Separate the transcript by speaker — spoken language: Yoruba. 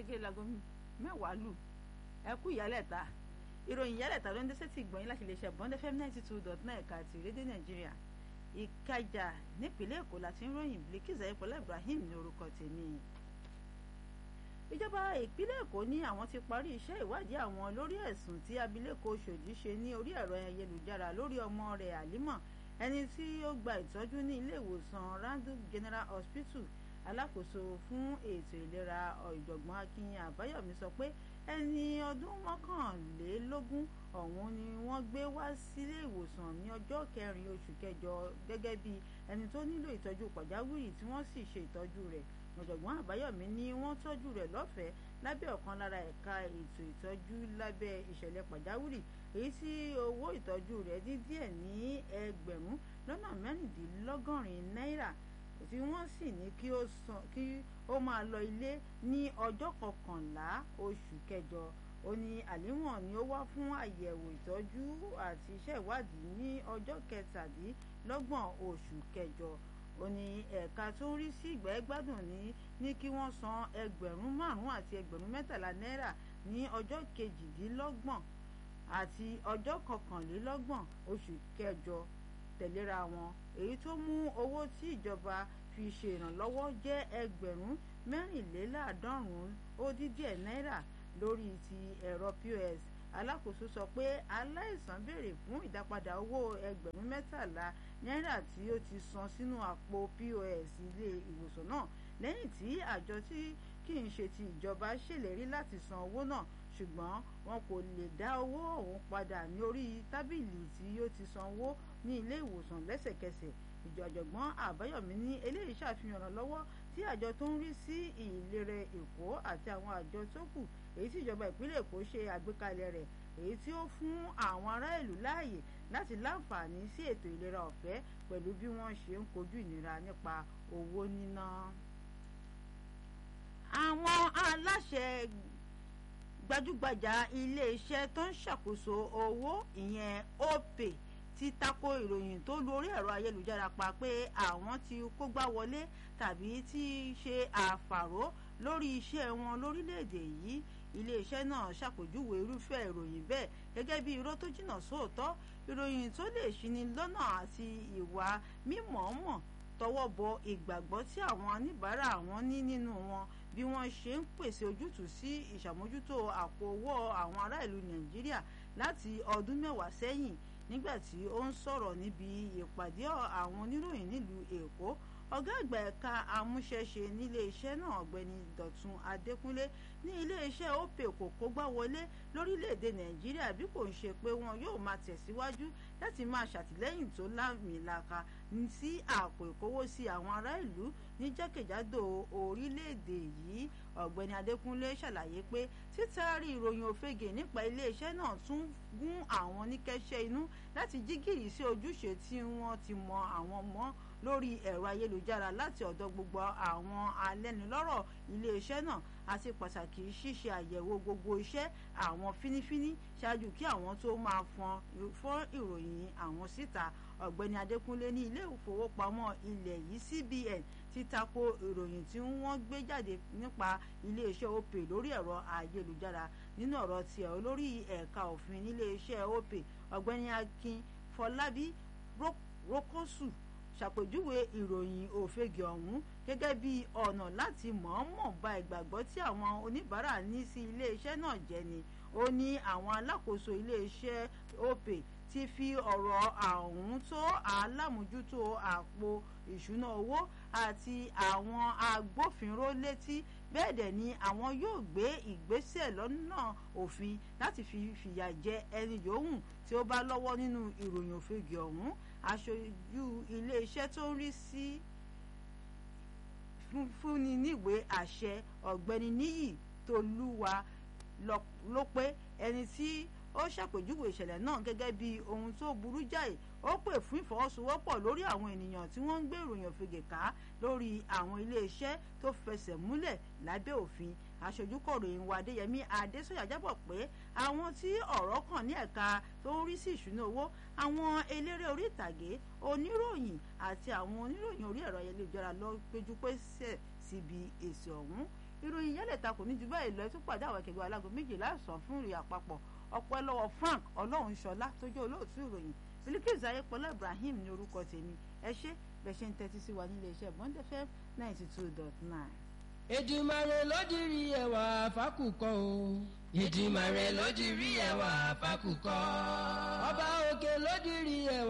Speaker 1: gẹ́gẹ́ láago mẹ́wàá lù ẹ kú ìyálẹ̀ta ìròyìn ìyálẹ̀ta ló ń dé sétí ìgbọ̀nyìn láti lè ṣe bond fm ninety two dot nine ẹ̀ka àti rédíò nàìjíríà ìkàjà nípínlẹ̀ èkó láti ń ròyìn Bilkis ayépọ̀lá ibrahim ní orúkọ tèmi ìjọba ìpínlẹ̀ èkó ní àwọn ti parí iṣẹ́ ìwádìí àwọn lórí ẹ̀sùn tí abilékọ Ṣòdì ṣe ní orí ẹ̀rọ ayélujára lórí ọmọ rẹ̀ àlímọ̀ ẹni tí ó gba ìtọ́jú ní ilé ìwòsàn Randall General Hospital alákòóso fún ètò ìlera ọ̀jọ̀gbọ́n Akin Àbáyọ̀mí sọ pé ẹni ọdún mọ́kànlélógún ọ̀hún ni wọ́n gbé wá sílé ìwòsàn ní ọjọ́ kẹrin oṣù kẹjọ gẹ́gẹ́ bí ẹni tó nílò ìtọ́jú pàjáwìrì tí wọ́n sì ṣe ìtọ́jú rẹ̀ ọ̀jọ̀gbọ́n àbáyọ̀mí ni wọ́n tọ́jú rẹ̀ lọ́fẹ̀ẹ́ lábẹ́ ọ̀kan lára ẹ̀ka ètò ìtọ́jú lábẹ́ ìṣẹ̀lẹ̀ pàjáwìrì èyí tí owó ìtọ́jú rẹ̀ dín díẹ̀ ní ẹgbẹ̀rún lọ́nà mẹ́rìndínlọ́gọ́rin náírà tí wọ́n sì ní kí ó san kí ó máa lọ ilé ní ọjọ́ kọkànlá oṣù kẹjọ ó ní àlíwọ̀n ni ó wá fún àyẹ̀wò ìtọ́jú àti iṣẹ́ ìwádìí ní ọjọ́ kẹtàdínlọ́gbọ̀n oṣù kẹjọ ó ní ẹ̀ka tó ń rí sí ìgbẹ́ gbádùn ní ní kí wọ́n san ẹgbẹ̀rún márùn-ún àti ẹgbẹ̀rún mẹ́tàlá náírà ní ọjọ́ kejìdínlọ́gbọ̀n àti ọjọ́ kọkànlélọ́gbọ̀n oṣù kẹjọ tẹ̀léra wọn èyí tó mú owó tí ìjọba fi ṣe ìrànlọ́wọ́ jẹ́ ẹgbẹ̀rún mẹ́rìnléláàádọ́rùn-ún ó dín díẹ̀ náírà lórí ti ẹ̀rọ POS alákòóso sọ pé aláìsàn béèrè fún ìdápadà owó ẹgbẹ̀rún mẹ́tàlá náírà tí ó ti san sínú àpò POS ilé ìwòsàn náà lẹ́yìn tí àjọ tí kì í ṣe ti ìjọba ṣèlérí láti san owó náà ṣùgbọ́n wọn kò lè dá owó ọ̀hún padà ní orí tábìlì tí ó ti san owó ní ilé ìwòsàn lẹ́sẹ̀kẹsẹ̀ ìjọ ọ̀jọ̀gbọ́n àbáyọ̀mí ní eléyìí ṣàfihàn ìrànlọ́wọ́ tí àjọ tó ń rí sí ìlera èkó àti àwọn àjọ tó kù èyí tí ìjọba ìpínlẹ̀ èkó ṣe àgbékalẹ̀ rẹ̀ èyí tí ó fún àwọn ará ìlú láàyè láti láǹfààní sí ètò ìlera ọ̀fẹ́ pẹ̀lú bí wọ́n ṣe ń kojú ìnira nípa owó níná. àwọn aláṣẹ gbajúgbajà iléeṣẹ́ tó ń ṣàkóso owó ìyẹn opay ti tako ìròyìn tó lu orí ẹ̀rọ ayélujára pa pé àwọn ti kógbá wọlé tàbí ti ṣe àfàró lórí iṣẹ́ wọn lórílẹ̀‐èdè yìí iléeṣẹ́ náà ṣàpèjúwe irúfẹ́ ìròyìn bẹ́ẹ̀ gẹ́gẹ́ bí irọ́ tó jìnnà sóòótọ́ ìròyìn tó lè ṣini lọ́nà àti ìwà mímọ̀ọ́mọ̀ tọwọ́ bọ ìgbàgbọ́ tí àwọn oníbàárà wọn ní nínú wọn bí wọ́n ṣe ń pèsè ojútùú sí ìṣàmójútó àpò owó àwọn ará ìlú nàìjíríà láti ọdún mẹ́wàá sẹ́yìn nígbà tí ó ń sọ̀rọ̀ níbi ìpàdé àwọn oníròyìn nílùú èkó ọ̀gá àgbà ẹ̀ka amúṣẹ́ṣe nílé iṣẹ́ náà ọ̀gbẹ́ni dọ̀tun adékúnlé ní ilé iṣẹ́ opay kò kógbá wọlé lórílẹ̀‐èdè nàìjíríà bí kò ń ṣe pé wọn yóò máa tẹ̀síwájú láti máa ṣàtìlẹ́yìn tó lámìlaka sí àpò ìkówósí àwọn ará ìlú ní jákèjádò orílẹ̀‐èdè yìí ọ̀gbẹ́ni adékúnlé ṣàlàyé pé títàrí ìròyìn òfegè nípa iléeṣẹ́ náà tún gún àwọn oníkẹ́ṣẹ́ inú láti jí gìrì sí ojúṣe tí wọ́n ti mọ àwọn mọ́ lórí ẹ̀rọ ayélujára láti ọ̀dọ̀ gbogbo àwọn alẹ́nulọ́rọ̀ iléeṣẹ́ náà àti pàtàkì ṣíṣe àyẹ̀wò gbogbo iṣẹ́ àwọn fínífíní ṣáájú kí àwọn tó máa fọ́n ìròyìn àwọn síta ọ̀gbẹ́ni adékúnlé ní ilé ìfowópamọ́ ilẹ̀ yìí CBN ti tako ìròyìn tí wọ́n gbé jáde nípa iléeṣẹ́ opay lórí ẹ̀rọ ayélujára nínú ọ̀rọ̀ tiẹ̀ olórí ẹ̀ka òfin níléeṣẹ́ opay ọ̀gbẹ́ni akin fọlábí rókòsù ṣàpèjúwe ìròyìn òfegè ọ̀hún gẹ́gẹ́ bí ọ̀nà láti mọ̀ọ́mọ̀ ba ìgbàgbọ́ tí àwọn oníbàárà ní sí iléeṣẹ́ náà jẹ́ ni ó ní àwọn alákòóso iléeṣẹ́ opay ti fi ọ̀rọ̀ ọ̀hún tó alámòjútó àpò ìṣúná owó àti àwọn agbófinró létí bẹ́ẹ̀ dẹ̀ ni àwọn yóò gbé ìgbésẹ̀ lọ́nà òfin láti fi fìyà jẹ ẹni yòówù tí ó bá lọ́wọ́ nínú ìròyìn òfegè ọ̀hún aṣojú iléeṣẹ́ tó ń rí sí fúnni níwèé àṣẹ ọ̀gbẹ́ni níyì tolúwa ló pé ẹni tí ó ṣàpèjúwe ìṣẹ̀lẹ̀ náà gẹ́gẹ́ bí ohun tó burú jáì ó pè fún ìfọwọ́sowọ́pọ̀ lórí àwọn ènìyàn tí wọ́n ń gbé ìròyìn òfegè ká lórí àwọn iléeṣẹ́ tó fẹsẹ̀ múlẹ̀ lábẹ́ òfin aṣojú kọ̀ròyìn wa adéyẹmí adésọyà jábọ̀ pé àwọn tí ọ̀rọ̀ kàn ní ẹ̀ka tó ń rí sí ìṣúná owó àwọn eléré orí ìtàgé oníròyìn àti àwọn oníròyìn orí ẹ̀rọ ayélujára lọ péjú pésẹ̀ síbi èsì ọ̀hún ìròyìn yálẹ̀ta kò ní ju báyìí lọ ẹ tún pàdé àwọn akẹgbẹ́ alágo méjìlá ọ̀sán fún ìròyìn àpapọ̀ ọpẹ́ lọ́wọ́ Frank Ọlọ́runṣọlá tó jẹ́ olóòtú ìròyìn Bilikisu Ayépọlá Ibrahim ní orúkọ tèmi ẹ ṣé bẹ́ẹ̀ ṣe ń tẹ́tí sí wa nílé iṣẹ́ Bond FM ninety two dot nine.
Speaker 2: Èdùmàrè ló dirí ẹwà fákùkọ o. Èdùmàrè ló dirí ẹwà fákùkọ. Ọba òkè ló dirí ẹwà.